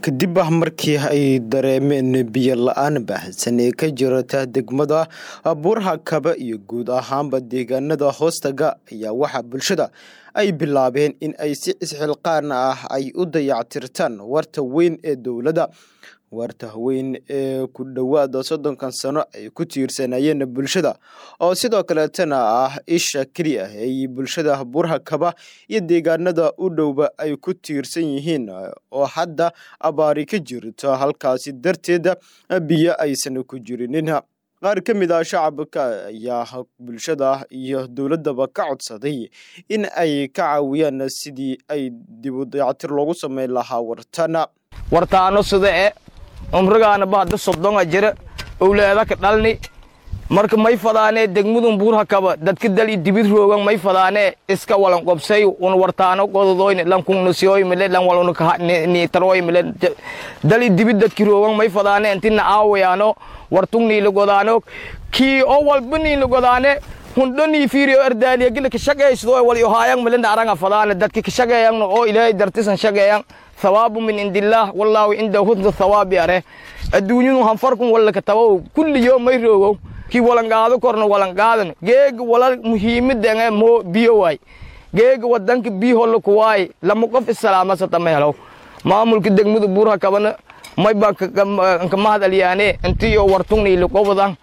kadib ah markii ay dareemeen biyo la-aan baahsan ee ka jirata degmada buurha kaba iyo guud ahaanba deegaanada hoostaga ayaa waxaa bulshada ay bilaabeen in ay si isxilqaan ah ay u dayactirtaan warta weyn ee dowladda warta weyn ee ku dhowaada soddonkan sano ay ku tiirsanayeen bulshada oo sidoo kaleetana ah isha keliya ay bulshada burha kaba iyo deegaanada u dhowba ay ku tiirsan yihiin oo hadda abaari ka jirto halkaasi darteeda biyo aysan ku jirinin qaar ka mid ah shacabka ayaa bulshada iyo dowladdaba ka codsaday in ay ka caawiyaan sidii ay dibu dayactir loogu sameyn lahaa wartana wartaano sida e umrigaana bahda soddonga jira owlaada ka dhalni marka may fadaanee degmudun buurha kaba dadka dali dibid roogan may fadaanee iska walan qobsay un wartaano gododoyne lan kungnasiyoy mile lan walun niitaroy mile dali dibid dadki roogan may fadaane intina aawayaano wartung niila godaano kii oo walba niila godaane hundho nii fiiriyo ardaaliya gila kashaqeysdo wal yohaayang mile aranga fadaane dadki kashaqeeyangno oo ilaahay dartisan shaqeeyang thawaabu min indillaah wallaahu cinda husna thawaabi are adduunyadu hanfarkun wallaka tabow kulliyo may roogow kii walangaado korno walangaadan geega walal muhiimadanga moo biyo waay geega wadanka biyo holla kuwaay lama qof isalaamasata ma helow maamulka degmada buurha kabana may baa ka mahad aliyaane intiyo wartungni liqobadan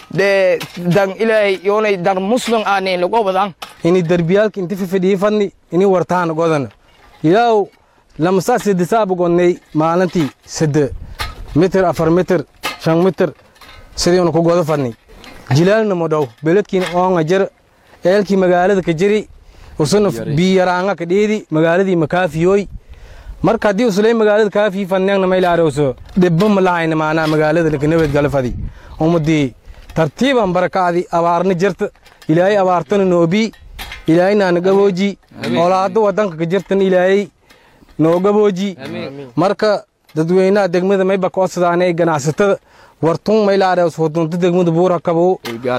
de dan ilaahay yoonay dar muslim aanay liqobadan ini darbiyaalka inti fifidhii fadni ini wartaana godana ilaaw lamasaa sidisaaba godnay maalintii sade mitir afar mitir shan mitir sidiinu ku godo fadni jilaalna modhow beledkiina oonga jir eelkii magaalada ka jiri usuna biyaraanga ka dheedi magaaladii makaafiyoy marka haddii usulay magaalada kaafii fadneegna maylaarowso dhibba malahayna maanaa magaalada lakanabad gala fadi umadii tartiiban barakaadi abaarna jirta ilaahay abaartana noobii ilaahay naana gabooji olaada wadanka ka jirtana ilaahay noo gabooji marka dadweynaha degmada mayba koosadaanay ganacsatada wartun maylaadhews wadunta degmada buura kabo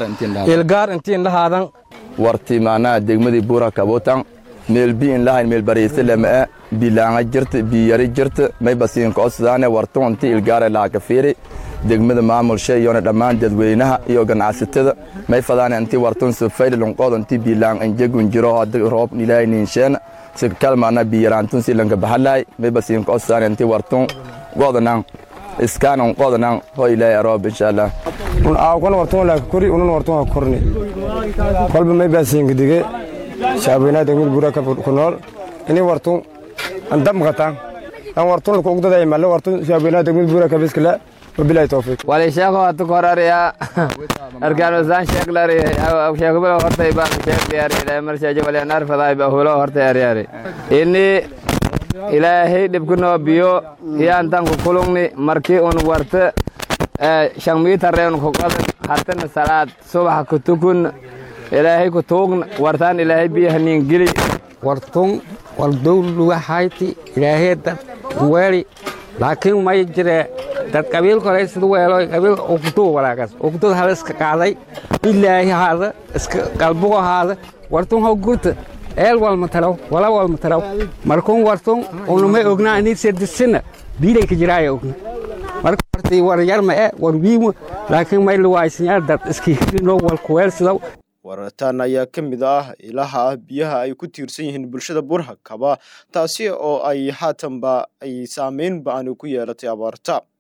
ilgaar intiin lahaadan warti macnaha degmadii buura kabotan meel bi in lahayn meel bariise lama'a bilaanga jirta biyari jirta mayba siin koosadaane wartun inti ilgaare laaka fiiri degmada maamulsha iyona dhammaan dadweynaha iyo ganacsatada may fadaane inti wartun sufayli lunqood inti bilaang injegun jiro hadda roob ilaahay niinsheena si kalmaana biyaraantun si lanka bahalaay mayba siin koosadaane inti wartun godanan iskaanan qodanan ho ilaahay aroob insha allah un aawkan wartun laaka kori unan wartun ha korni kolba may baa siinka dige shacabweynaha degmada buura ku nool ini wartun andam qataan an wartun laku ugdaday malle wartun shacabweynaha degmada buura kabiskala wabilahi tawfiiq wali sheeko hatu korariya arkaanusaan sheeglari sheekbilo hortay baan sheegliyari ilaahay marshaje wali anar faday ba hulo hortay ariyari inni ilaahay dhibkinoo biyo iyaantan ku kulungni markii un warta shan miitareen ku qadan hatana salaad subax ku tukun ilaahay ku tuugna wartaan ilaahay biyaha niin geli wartun waldowluwahayti ilaahay dad weeli laakiin may jire dad qabiil kolay sida weelo qabiil uktuu walaagas uktud hal iska qaaday ilaahi haada iska qalbugo haada wartun ho gurta eel walma taraw wala walma taraw markun wartun unumay ognaa inii sedisina biilay ka jiraaya ogna marka wartii war yarma e war wiimo laakiin may luwaaysanyaa dad iski hirino walkuweel sidaw warartaan ayaa ka mid ah ilaha biyaha ay ku tiirsan yihiin bulshada burha kaba taasi oo ay haatanba ay saameyn ba-ani ku yeelatay abaarta